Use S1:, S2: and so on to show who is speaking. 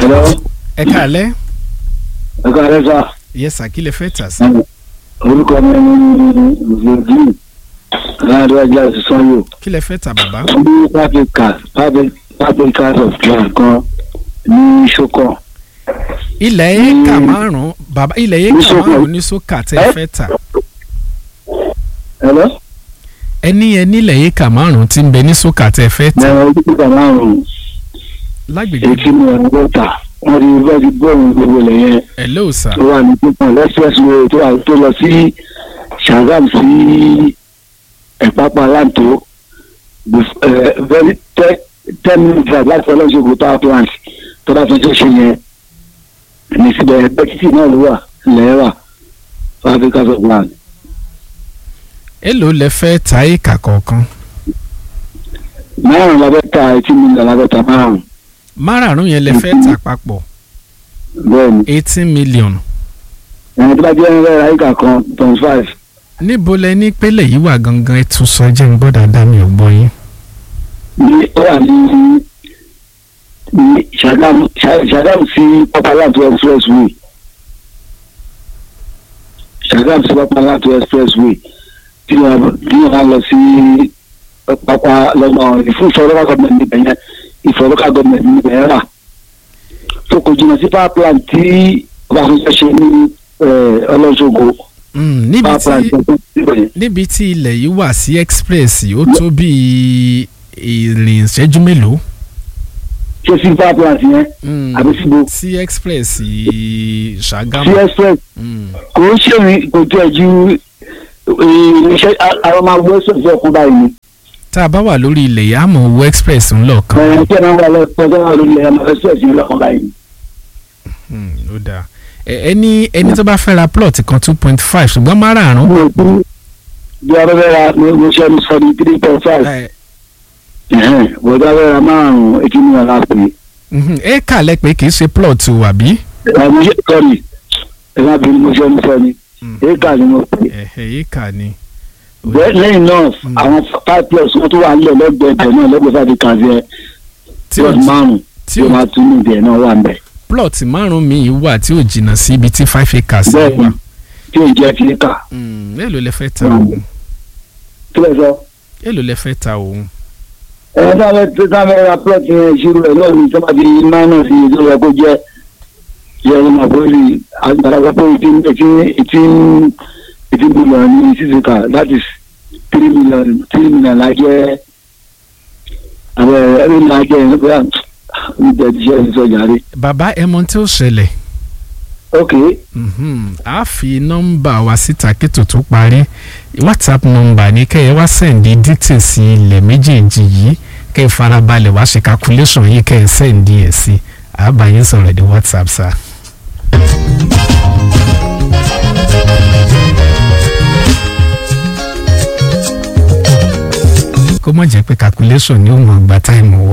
S1: Hello.
S2: ẹ káalẹ́
S1: Ẹ káàárọ̀ sà.
S2: yes sir kí lẹ fẹ́ tà sí.
S1: Orúkọ mi ni Zèdí. Láàrin ọjà sísan yóò.
S2: kí lẹ fẹ́ tà bàbá.
S1: Ní public cars public public cars of land kan ní Ṣókàn.
S2: ilẹ̀ éka márùn-ún bàbá ilẹ̀
S1: Ní
S2: éka
S1: Sókà.
S2: márùn-ún ní sókà tẹ́ ẹ
S1: Ẹ?
S2: fẹ́ tà.
S1: Hello.
S2: ẹni ẹ nílẹ̀ éka márùn-ún tí ń bẹ ní sókà tẹ́ ẹ fẹ́ tà.
S1: Bẹ̀rẹ̀ ojúkúta márùn-ún.
S2: lágbègbè
S1: Èkí ni ọ̀nà bọ́tà. Wọ́n ti bẹ́ẹ̀ ti bọ́ọ̀lù gbogbo ilẹ̀ yẹn.
S2: hello sir.
S1: Tó wà ní pípọ̀n expressway tó wà tó lọ sí Ṣàgámù sí Ẹ̀pápá Láǹtó. Bef- eh, Very ten ten minutes drive láti ọlọ́ṣogbo power plant tó bá tún tó ṣe yẹn. Ní síbẹ̀ ẹgbẹ́ títì náà ló wà ilẹ̀ wà fún Africa of land.
S2: èló lẹ fẹ́ ta éka kọ̀ọ̀kan.
S1: Márùn-ún la fẹ́ ta eighteen million la fẹ́ ta márùn-ún.
S2: márààrún yẹn lẹ fẹ́ tà papọ̀
S1: Bẹ́ẹ̀ni.
S2: eighteen million.
S1: ẹni tó bá jẹ́ ẹ̀rọ àyíká kan point five
S2: níbo lẹ ní pélé yìí wà gangan ẹ tún sọ jẹ́ ń gbọ́ dáadáa mi ò gbọ́ yín.
S1: ní ó wà ní ní Ṣàgámù Ṣà- Ṣàgámù sí Pápálàtú expressway Ṣàgámù sí Pápálàtú expressway tí wọ́n tí wọ́n lọ sí pápá lọ́nà ìfúnṣọ́lọ́kà gọ́ọ̀mẹ̀ntì níbẹ̀ yẹn ìfọ̀lọ́kà gọ́ọ̀mẹ̀ntì níbẹ̀ yẹn rà tó kò jìnnà sí power plant tí wọ́n fẹ́ ṣe ní ọlọ́ṣogbo
S2: Mm, níbi
S1: power plant
S2: tí
S1: tó kù níbẹ̀ yẹn.
S2: níbi tí ilẹ̀ yìí wà sí express ó tó bíi ìrìn ìṣẹ́jú mélòó.
S1: ṣé sí power plant yẹn
S2: Mm,
S1: àbí síbo
S2: sí express
S1: sí
S2: Ṣàgámù.
S1: express
S2: Mm,
S1: kò ń ṣèwé kò tó ẹ̀ ju iṣẹ́ àwọn máa gbé sọ̀tún ọkùn báyìí ni.
S2: tá a bá wà lórí ilẹ̀ yìí á mọ̀ owó express ńlọ kan.
S1: ẹ̀rọ tí ẹ̀ máa wà lọ́pọ̀ tó wà lórí ẹ̀ máa fẹ́ sọ̀tún ọkùn báyìí ni.
S2: Mm, ó dáa Ẹ- ẹni ẹni tó bá fẹ́ ra plot kan two point five ṣùgbọ́n márààrún.
S1: mo kú bí abẹ́rẹ́ ra mo mo ṣe ní sọ́ni three point five
S2: ẹ,
S1: bọ̀dọ̀ abẹ́rẹ́ ra márùn-ún etí mi wà lápè.
S2: mhm, éka lẹ pé kì í ṣe plot o àbí.
S1: ẹ̀ mo ṣe sọ́ni ẹ̀ má bí mo ṣe ní sọ́ni
S2: Mm,
S1: éèkà ni mo pè.
S2: ẹ̀hẹ̀ éka ni. Ó
S1: bẹ́ẹ̀
S2: dáa.
S1: lẹ́yìn náà
S2: Mm.
S1: àwọn five plus wọn tó wà nílẹ̀ lẹ́gbẹ̀ẹ́ ibẹ̀ náà lẹ́gbẹ̀ẹ́ sáà di kàzẹ́
S2: tí ò
S1: plus márùn-ún
S2: tí
S1: tí
S2: ò
S1: ó máa tún ní ibẹ̀ náà wà ń bẹ̀.
S2: plot márùn míì wà tí ò jìnnà sí ibi tí five acres
S1: bẹ́ẹ̀
S2: wà.
S1: ni tí ò jẹ́ ti kà.
S2: Mm, èló lẹ fẹ́ ta
S1: Mm.
S2: òun
S1: kí lẹ sọ.
S2: èló lẹ fẹ́ ta òun.
S1: ẹ sábẹ tó sábẹ ra plọt yẹn ìṣirò ẹ náà ní sábà di minus yìí tó yẹ kó jẹ yẹ ẹ máa bọ́ọ̀lì àgbàlagbà pé eighteen eighteen eighteen eighteen million ní sísèkà that is three million three million la jẹ àbẹ ẹbí la jẹ ẹ nípa ní tẹ̀síṣẹ́ ìsọjàre.
S2: bàbá ẹ mọ̀ tí ó ṣẹlẹ̀
S1: ok
S2: Mhm. a fi nọ́mbà wa síta kétò tó parí whatsapp nọ́mbà ní kẹ́ ẹ wá sẹ́ǹdì details ilẹ̀ méjèèjì yìí kẹ́ ẹ farabalẹ̀ wá ṣe calculation yìí kẹ́ ẹ sẹ́ǹdì ẹ̀ sí àbáyé sọ̀rọ̀ ní whatsapp sá. kó mọ̀ jẹ́ pé calculation ni ó mọ̀ gba táìmù wọ